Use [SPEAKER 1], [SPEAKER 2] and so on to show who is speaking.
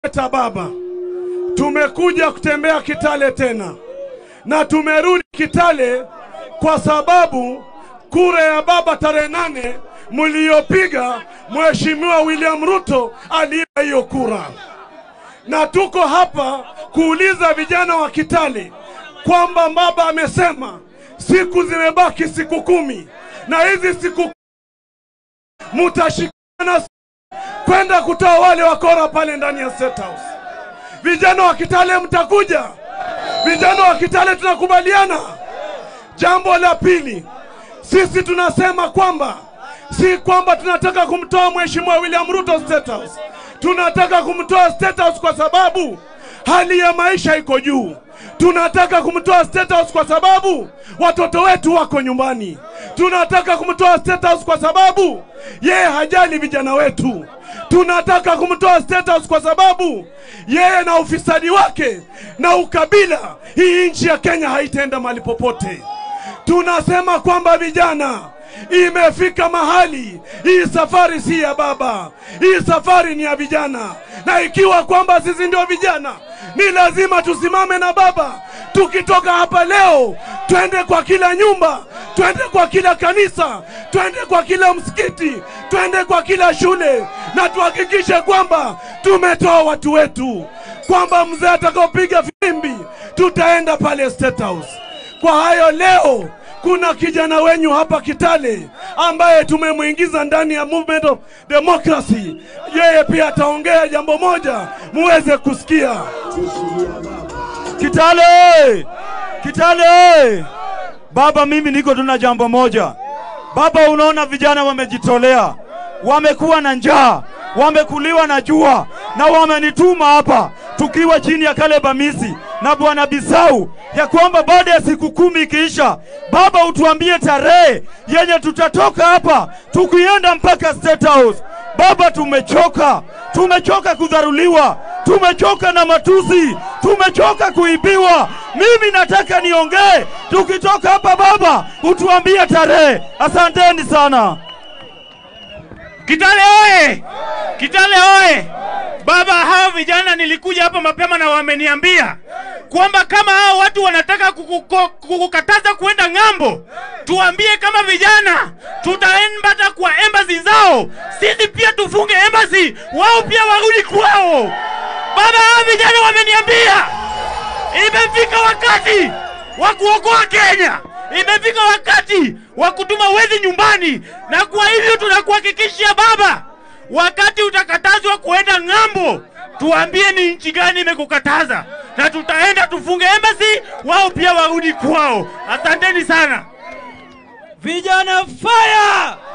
[SPEAKER 1] ta baba, tumekuja kutembea Kitale tena, na tumerudi Kitale kwa sababu kura ya baba tarehe nane mliyopiga, Mheshimiwa William Ruto aliiba hiyo kura, na tuko hapa kuuliza vijana wa Kitale kwamba baba amesema siku zimebaki siku kumi, na hizi siku mutashikana kwenda kutoa wale wakora pale ndani ya State House. Vijana wa Kitale mtakuja, vijana wa Kitale tunakubaliana. Jambo la pili, sisi tunasema kwamba si kwamba tunataka kumtoa Mheshimiwa William Ruto State House, tunataka kumtoa State House kwa sababu hali ya maisha iko juu. Tunataka kumtoa State House kwa sababu watoto wetu wako nyumbani. Tunataka kumtoa State House kwa sababu yeye hajali vijana wetu. Tunataka kumtoa State House kwa sababu yeye na ufisadi wake na ukabila, hii nchi ya Kenya haitaenda mahali popote. Tunasema kwamba vijana, imefika mahali hii safari si ya baba, hii safari ni ya vijana, na ikiwa kwamba sisi ndio vijana, ni lazima tusimame na baba. Tukitoka hapa leo, twende kwa kila nyumba, twende kwa kila kanisa, twende kwa kila msikiti, twende kwa kila shule, na tuhakikishe kwamba tumetoa watu wetu, kwamba mzee atakaopiga filimbi tutaenda pale State House. Kwa hayo leo kuna kijana wenyu hapa Kitale ambaye tumemwingiza ndani ya Movement of Democracy. Yeye pia ataongea jambo moja muweze kusikia.
[SPEAKER 2] Kitale, Kitale. Baba, mimi niko tuna jambo moja. Baba, unaona vijana wamejitolea, wamekuwa na njaa, wamekuliwa na jua na wamenituma hapa tukiwa chini ya Caleb Amisi na Bwana Bisau ya kwamba baada ya siku kumi ikiisha, Baba utuambie tarehe yenye tutatoka hapa tukienda mpaka State House. Baba, tumechoka, tumechoka kudharuliwa, tumechoka na matusi, tumechoka kuibiwa. Mimi nataka niongee, tukitoka hapa Baba utuambie tarehe. Asanteni sana.
[SPEAKER 3] Kitale oye! Kitale oye! Baba, hao vijana nilikuja hapa mapema na wameniambia kwamba kama hao watu wanataka kukuko- kukukataza kuenda ng'ambo, tuambie kama vijana tutaenda kwa embassy zao, sisi pia tufunge embassy, wao pia warudi kwao. Baba, hao vijana wameniambia imefika wakati wa kuokoa Kenya, imefika wakati wa kutuma wezi nyumbani, na kwa hivyo tunakuhakikishia baba, wakati utakatazwa kuenda ng'ambo, tuambie ni nchi gani imekukataza, na tutaenda tufunge embassy, wao pia warudi kwao. Asanteni sana.
[SPEAKER 4] Vijana fire!